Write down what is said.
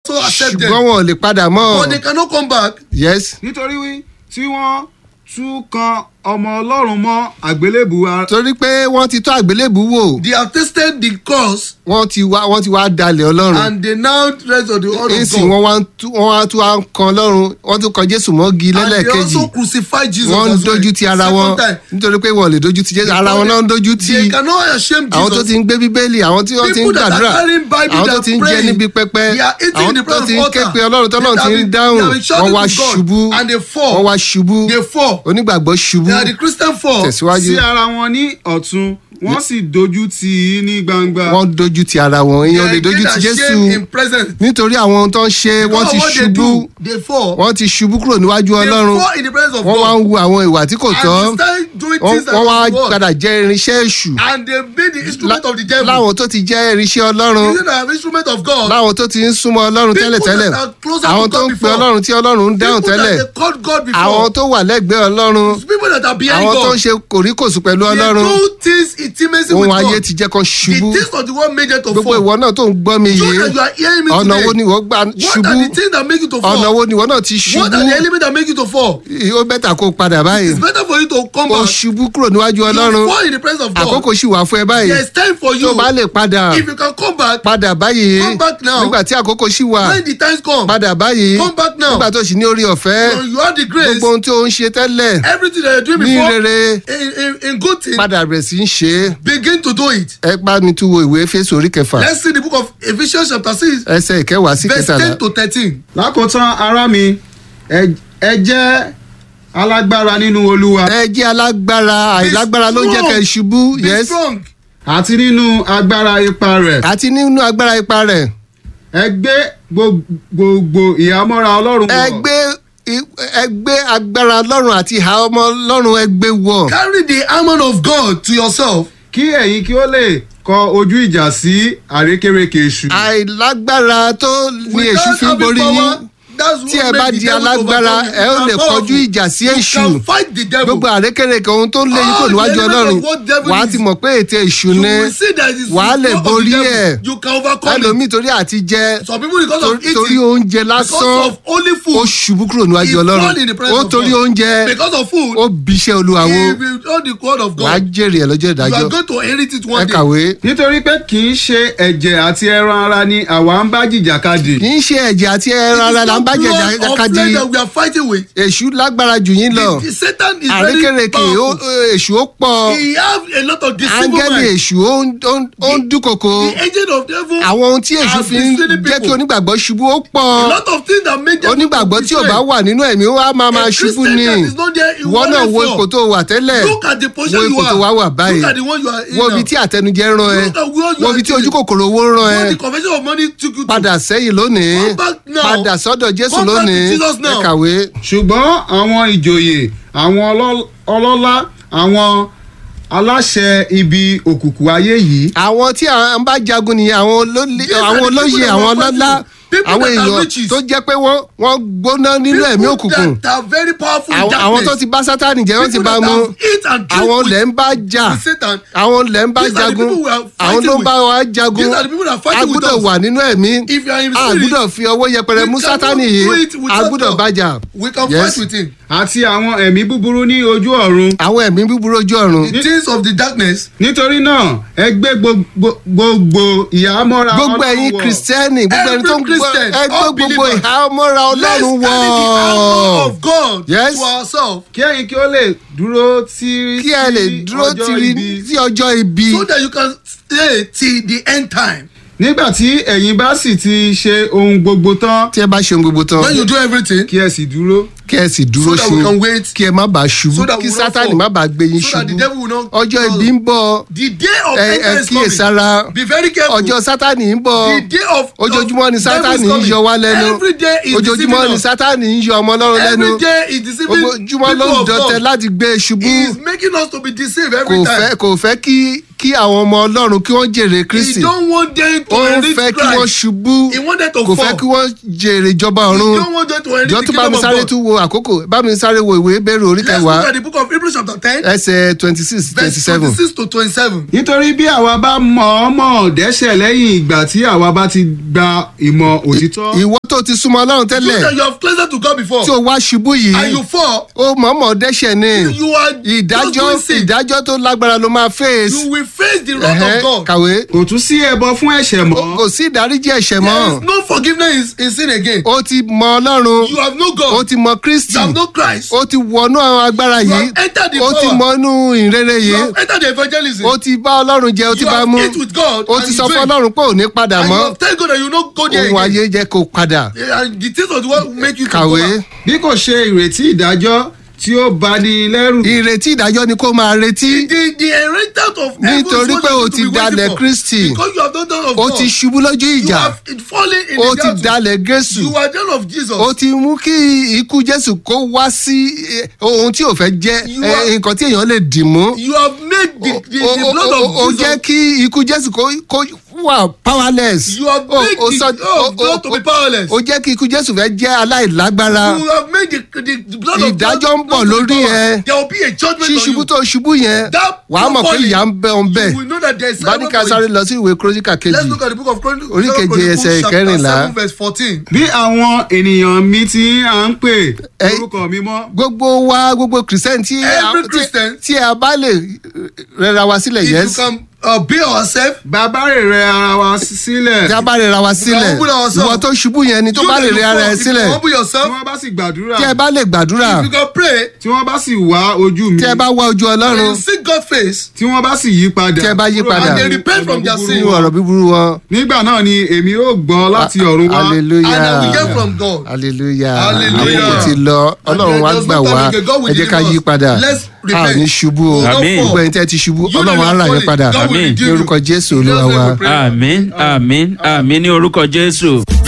to accept them. ṣùgbọ́n wọn ò lè padà mọ́ But they cannot come back. yes nítorí wí tí wọ́n tún kan ọmọ ọlọ́run mọ́ àgbélébù ara torí pé wọ́n ti tọ́ àgbélébù wò They have tasted the cross wọ́n ti wá wọ́n ti wá dalẹ̀ ọlọ́run and they now rest of the word of èsì God. wọ́n wá ń tú- wọ́n wá tún wá ń kan ọlọ́run wọ́n tún kan jésù mọ́gi And they lẹ́lẹ́kejì also crucify Jesus wọ́n ń as well. dojú ti ara wọn Second time. nítorí pé wọ́n lè dojú ti jésù ara wọn náà ń dojú ti They cannot ashame Jesus. àwọn tó ti ń gbé bíbélì àwọn tí wọ́n ti ń People that are gbàdúrà carrying Bible, àwọn they tó are ti ń jẹ praying. níbi pẹpẹ They are eating àwọn in the tó ti ń presence ké of pe altar. ọlọ́run tọ́lọ́run They ti have ń been- dáhùn they have been shouting wọ́n wá to God ṣubú and they fall. wọ́n wá ṣubú They fall. onígbàgbọ́ ṣubú They are the Christian fall. tẹ̀síwájú sí ara wọn ní ọ̀tún wọ́n sì dojú tì í ní gbangba wọ́n dojú ti ara wọn They èèyàn are lè dojú ti again jésù ashamed in presence. nítorí àwọn ohun tó ń ṣe wọ́n Because ti what they ṣubú do, They fall. wọ́n ti ṣubú kúrò níwájú They ọlọ́run fall in the presence of wọ́n wá ń God. wu àwọn ìwà tí kò tọ́ And they start doing wọ́n things that wọ́n wá are wrong. padà jẹ́ irinṣẹ́ èṣù And they made the instrument of the devil. láwọn tó ti jẹ́ irinṣẹ́ ọlọ́run Using an instrument of God. láwọn tó ti ń súnmọ́ ọlọ́run People tẹ́lẹ̀tẹ́lẹ̀ that are closer to àwọn God tó ń pe before. ọlọ́run tí ọlọ́run ń dáhùn People tẹ́lẹ̀ that they called God before. àwọn tó wà lẹ́gbẹ̀ẹ́ ọlọ́run People that are behind àwọn tó ń God. ṣe kòríkòsù pẹ̀lú They ọlọ́run do things intimacy with ohun ayé God. ti jẹ́ kan The ṣubú things of the world made them to gbogbo fall. ìwọ náà tó ń gbọ́ mi So yìí that you are hearing me ọ̀nà today. wo ni ìwọ gbà What ṣubú are the things that make you to fall? ọ̀nà wo ni ìwọ náà ti What ṣubú are the elements that make you to fall? ó bẹ́tà kó o padà báyìí It's better for you to come ó back. ṣubú kúrò níwájú You ọlọ́run fall in the presence of God. àkókò sì wà fún ẹ báyìí There is time for tó you. bá lè padà If you can come back, padà báyìí Come back now. nígbà tí àkókò sì wà when the times come, padà báyìí Come back now. nígbà tó sì ní orí ọ̀fẹ́ so you have the grace. gbogbo ohun tí ó ń ṣe tẹ́lẹ̀ Everything that you're doing ní before, rere in, in, in good thing, padà bẹ̀rẹ̀ sí í ṣe é begin to do it. ẹ bá mi tún wo ìwé Éfésù orí kẹfà Let's see the book of Ephesians chapter 6, ẹsẹ̀ ìkẹwàá sí verse kẹtàlá 10 to 13. lákòótán ará mi ẹ ẹ jẹ́ alágbára nínú olúwa ẹ jẹ́ alágbára àìlágbára ló ń jẹ́ kẹ́ ẹ ṣubú Be yes strong. àti nínú agbára ipa rẹ̀ àti nínú agbára ipa rẹ̀ ẹ gbé gbo- gbogbo ìhámọ́ra ọlọ́run ẹ wọ̀ gbé i- ẹ gbé agbára Ọlọ́run àti ìhà ọmọ Ọlọ́run ẹ gbé wọ̀ Carry the armor of God to yourself. kí ẹ̀yin kí ó lè kọ ojú ìjà sí àrékérekè èṣù àìlágbára tó ní èṣù Without fi ń having borí power, yín that's tí what ẹ make bá the di devil to alágbára overcome you. ẹ ó You lè are kọjú powerful. ìjà sí You èṣù can fight the devil. gbogbo àrékèrèkè ohun tó ń lé yín kò All níwájú the Ọlọ́run elements of what devil wàá is. ti mọ̀ pé ètè èṣù You ni will see that it is wàá lè the power of borí the devil. ẹ̀ You can overcome it. ẹlòmíì torí àti jẹ Some people because of torí- eating. torí oúnjẹ lásán Because of only ó food. ṣubú kúrò níwájú he Ọlọ́run fall in the presence ó of torí God. oúnjẹ Because of food. ó bíṣẹ́ Olúwa wo If you know the word of wàá God. jèrè ẹ̀ lọ́jọ́ You ìdájọ́ are going to inherit it ẹ one day. kàwé nítorí pé kì í ṣe ẹ̀jẹ̀ àti ẹran ara ni àwa ń bá jìjàkadì kì í ṣe ẹ̀jẹ̀ àti ẹran ara là ń bá jẹ̀jà It is not blood or kadì flesh that we are fighting with. èṣù lágbára jù yín lọ The, the Satan is very àrékèrèkè ó- powerful. èṣù ó pọ̀ He have a lot of deceiving áńgẹ́lì minds. èṣù ó ń- ó ń- ó ń dúnkokò The agent of devil. àwọn ohun tí èṣù are fi ń deceiving jẹ́ kí people. onígbàgbọ́ ṣubú ó A pọ̀ lot of things that make them onígbàgbọ́ tí ò bá betray. wà nínú ẹ̀mí ó wá máa máa A ṣubú Christian ni that is not there, he ìwọ will náà only wo fall. ipò tó wà tẹ́lẹ̀ Look at the wo position you ipò tó wá are. wà báyìí Look at the one you are in wo now. ibi tí àtẹnujẹ rán ẹ Look at where you wo are ibi tí today. ojú kòkòrò owó rán ẹ What the convention of money took you to. padà sẹ́yìn lónìí Come back now. padà sọ́dọ̀ Jésù Come back to lónìí Jesus ẹ now. kàwé ṣùgbọ́n àwọn ìjòyè àwọn ọlọ́- ọlọ́lá àwọn aláṣẹ ibi òkùnkùn ayé yìí àwọn tí à ń bá jagun nìyẹn àwọn olólè These are àwọn the olóyè people that àwọn were ọlọ́lá fighting. People àwọn that are èèyàn riches. tó jẹ́ pé wọ́n wọ́n gbóná nínú ẹ̀mí òkùnkùn People that are very powerful in àwọn àwọn tó darkness. ti bá sátánì jẹ́ wọ́n ti People bá that mú have eat and drink àwọn with- lẹ̀ ń bá jà with Satan. àwọn lẹ̀ ń bá These are the jagun people we are àwọn fighting ló ń with. bá wa jagun These are the people that are fighting a with gbúdọ̀ us. wà nínú ẹ̀mí If you are in the a spirit, gbúdọ̀ fi ọwọ́ yẹpẹrẹ we mú cannot sátánì do yìí it with a gbúdọ̀ Satan. bájà We can Yes. fight with him. àti àwọn ẹ̀mí búburú ní ojú ọ̀run àwọn ẹ̀mí búburú ojú ọ̀run The things of the darkness. nítorí náà ẹ gbé gbogbo gbogbo ìhámọ́ra gbogbo Ọlọ́run ẹ̀yin wọ̀. kìrìsìtẹ́nì gbogbo ẹni tó ń Every gbọ́ Christian, ẹ gbé all gbogbo believers, ìhámọ́ra Let's ọlọ́run carry the armor wọ̀ of God Yes. to ourselves. kí ẹ̀yin kí ó lè dúró tí kí ẹ lè dúró tiri sí ọjọ́ ibi So that you can stay till the end time. nígbà tí ẹ̀yin bá sì ti ṣe ohun gbogbo tán tí ẹ bá ṣe ohun gbogbo tán When you do everything, kí ẹ sì dúró kí ẹ sì dúró so that we can ṣe wait. kí ẹ má bàa ṣubú So that kí we will not sátánì fall. má bàa gbé yín So that the ṣubú devil will not. ọjọ́ ibi ń bọ̀ The day of ẹ ẹ entrance is kíyèsára coming. Be very careful. ọjọ́ sátánì ń bọ̀ The day of ojoojúmọ́ ni of sátánì devil is ń coming. yọ wá lẹ́nu Every day is ojoojúmọ́ ni deceiving us. sátánì ń yọ ọmọ ọlọ́run lẹ́nu Every day is deceiving ojoojúmọ́ ló ń people of dọ̀tẹ̀ God. láti gbé e ṣubú He is making us to be deceived kò every fẹ́ time. kò fẹ́ kí kí àwọn ọmọ ọlọ́run kí wọ́n jèrè kristi He don't want them to ó ń inherit fẹ́ kí wọ́n Christ. ṣubú He want them to kò fall. fẹ́ kí wọ́n jèrè ìjọba He ọ̀run don't want them to inherit jọ the tún bá kingdom mi of sáré God. tún wo àkókò bá mi sáré wo ìwé ìbéèrè orí Let's kẹwàá look at the book of Hebrews chapter ten. ẹsẹ̀ twenty six twenty verse seven twenty-six to twenty-seven. nítorí bí àwa bá mọ̀ ọ́n mọ̀ dẹ́ṣẹ̀ lẹ́yìn ìgbà tí àwa bá ti gba ìmọ̀ òtítọ́ ìwọ tó ti súnmọ́ ọlọ́run You that tẹ́lẹ̀ you have closer to God before. tí o wá ṣubú And yìí you fall. ó mọ̀ọ́mọ̀ dẹ́ṣẹ̀ ni You are just ìdájọ́ doing sin. ìdájọ́ tó lágbára ló máa face You will face the wrath Ẹ̀hẹ́, of God. kàwé kò tún sí ẹbọ fún ẹ̀ṣẹ̀ mọ́ kò sí ìdáríjì ẹ̀ṣẹ̀ There mọ́ is no forgiveness in, in sin again. ó ti mọ ọlọ́run You have no ó God. ti mọ kristi You have no Christ. ó ti wọnú àwọn agbára You yìí have entered the ó ti power. mọ inú ìrere You yìí have entered the evangelism. ó ti bá ọlọ́run jẹ ó ti You bá have mú eat with God ó and ti you sọ fún drink. ọlọ́run pé ò ní padà And you mọ́ have tell God that you no go there ohun again. ayé jẹ́ kó padà And the things of the world will make you to kàwé go back. bí kò ṣe ìrètí ìdájọ́ tí ó bani lẹ́rù ìrètí ìdájọ́ ni kó máa retí The the inheritance of heaven is Nítorí what pé you o need to ti be waiting dalẹ̀ for. Kristi. Because you have not done of ó God. ti ṣubú lójú You ìjà have fallen in ó the ti battle. dalẹ̀ Jésù You are done of Jesus. ó ti mú kí ikú Jésù kó wá sí eh, ohun tí ò fẹ́ jẹ́ You eh, are- nǹkan tí èèyàn lè dì mú You have made the, the, ó the ó- blood ó- ó of jẹ́ Jesus. kí ikú Jésù kó kó wà powerless You have Ó- made ó the sọ- blood of ó- God ó- to be powerless. ó jẹ́ kí ikú Jésù fẹ́ jẹ́ aláìlágbára You have made the, the, the blood of God Ìdájọ́ ń bọ̀ not to be lórí power. ẹ. There will be a judgment on ṣíṣubú you. tó ṣubú yẹn That wàá mọ̀ pé falling, ìyà ń bẹ ọ̀n bẹ́ẹ̀ You will know that there is báníkà sáré lọ sí ìwé kúrósíkà Let's kejì look at the book of Chronicles. Orí keje Chronicles ẹsẹ̀ chapter ìkẹrìnlá. seven verse fourteen. bí àwọn ènìyàn mi ti à ń pè Ẹ- orúkọ mi mọ́ gbogbo wa gbogbo christian tí a- Every tí- Christian. tí a bá lè rẹra wa sílẹ̀ If yes you can uh, be ourselves. bàbá rẹ̀ rẹ ara wa sílẹ̀ tí a bá rẹra wa sílẹ̀ humble ourselves. ìwọ tó ṣubú yẹn ni tó you bá that lè you rẹ ara fall, ẹ if you sílẹ̀ humble tí yourself. wọ́n bá sì gbàdúrà tí ẹ bá lè gbàdúrà If you can pray. tí wọ́n bá sì wá ojú mi tí ẹ bá wá ojú And ọlọ́run you seek God's face. tí wọ́n bá sì yí padà Tí ẹ bá yí kúrò padà. nínú And they repent from ọ̀nà their búburú sin. nínú wọn. ọ̀rọ̀ búburú wọn nígbà náà ni èmi ó gbọ́ láti ọ̀run wá hallelujah And I will get from God. hallelujah Hallelujah. àkókò ti lọ And ọlọ́run there wá does gbà not wá come again. God will ẹ jẹ́ ká deliver yí us. padà Let's a ò repent. ní ṣubú o We will not Àmín. fall. gbogbo ẹni tẹ́ ti ṣubú You ọlọ́run á that rà are yín padà falling, God will Àmín. redeem ní you. orúkọ jésù In Jesus' olúwa name wa. we pray. àmín àmín àmín ní orúkọ jésù.